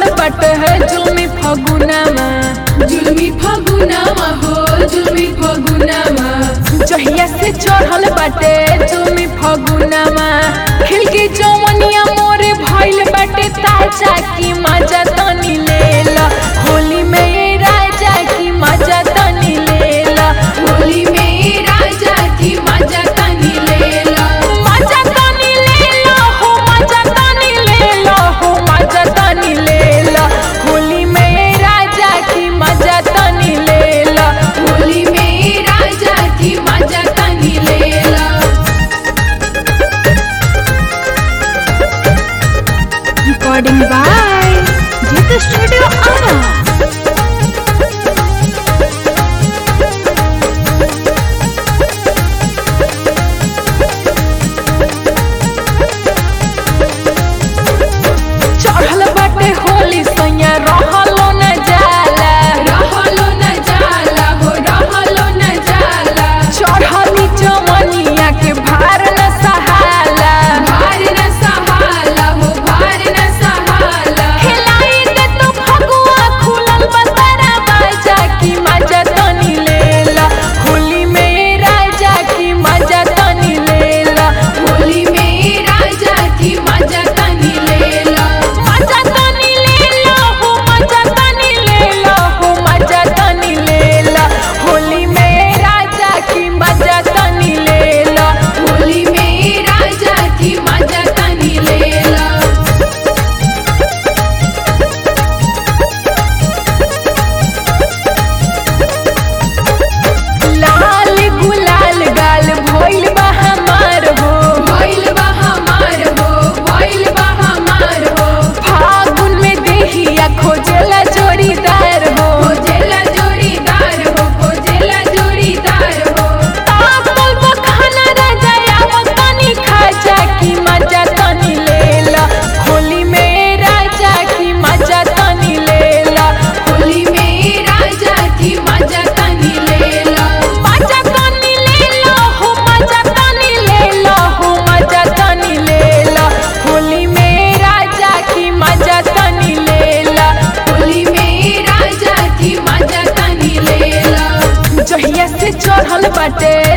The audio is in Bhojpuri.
बाटे है जुल्मी फगुनामा जुलमी फगुनामा हो जुलमी फगुनामा जहिया से चढ़ल बाटे जुल्मी फगुनामा खिलकी जौवनिया मोरे भइल बाटे ताजा की मजा तनी लेला होली में ये राजा की मजा तनी लेला होली में राजा की मजा तनी लेला मजा तनी लेला हो मजा तनी लेला हो मजा तनी लेला होली में ये राजा की मजा तनी लेला होली में राजा की मजा तनी लेला recording by Jita Studio Ara. चढ़ल बाटे होली सैया रहलो न जाला रहलो न जाला हो रहलो न जाला चढ़ली जवनिया के भार न सहाला भार न सहाला हो भार न सहाला खिलाई दे तो फगुआ खुलल बतरा बाजा की मजा तनी लेला होली में राजा की मजा तनी लेला होली में राजा की मजा तनी लेला मजा तनी लेला हो मजा तनी लेला हो मजा तनी लेला होली में राजा की मजा तनी लेला होली में राजा की मजा तनी लेला लाल गुलाल गाल भइल बा हमार हो भइल बा हमार हो भइल बा हमार हो फागुन में देहिया खोजेला जोड़ीदार हो खोजेला जोड़ीदार हो खोजेला जोड़ीदार हो आपल बखाना राजा आवत तनी खाजा की मजा तनी लेला होली में राजा की मजा तनी लेला होली में राजा की मजा तनी लेला मजा तनी लेला हो मजा तनी लेला हो मजा तनी लेला होली में राजा की मजा तनी लेला होली में राजा की मजा तनी लेला जहिया से चढ़ल बाटे